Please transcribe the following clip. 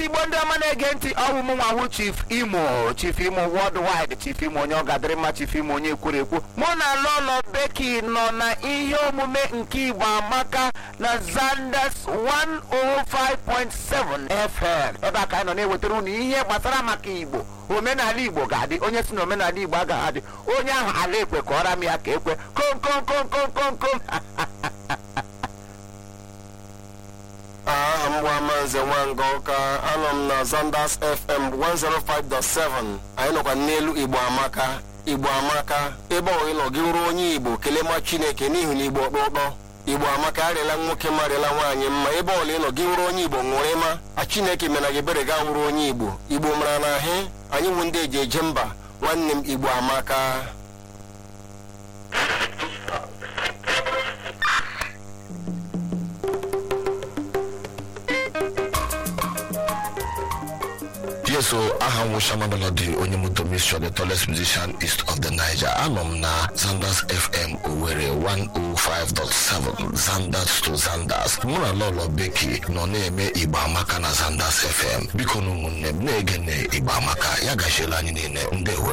igbo ndị ọma na-ege ntị ọwụ m nwawu chief imo chief imo worldwide chief imo onye ọ gadịrị mma chief imo onye kwuru ekwu mụ na lolo beki nọ na ihe omume nke igbo amaka na zanders 105.7 fm ebe a ka anyị nọ na-ewetara unu ihe gbasara maka igbo omenala igbo ga-adị onye si na omenala igbo agaghị adị onye ahụ ala ekwe ka ọra m ya ka ekwe kom kom kom kom kom kom aha m bụ amanze nwanga ụka anọ m na zanders fm 105.7 anyị nọkwa n'elu igbo amaka igbo amaka ebe ọ ịnọ gị ruo onye igbo kelee ma chineke n'ihi na igbo ọkpọ ụtọ igbo amaka arịala nwoke ma arịala nwaanyị mma ebe ọla ịnọ gị ruo onye igbo ṅụrụ ịma a chineke mena gị ebere ga wuru onye igbo igbo mara na ahị anyị nwụ ndị eji eje mba nwanne m igbo amaka Yes, so aha m Shama Melody onye moto mission the tallest musician east of the Niger. Anọ m na Zanders FM Owerri 105.7 Zanders to Zanders. Mụ na Lolo Beki nọ na-eme Igbo Amaka na Zanders FM. Biko na ụmụnne m na-ege na Igbo Amaka ya gachiela anyị niile ndewo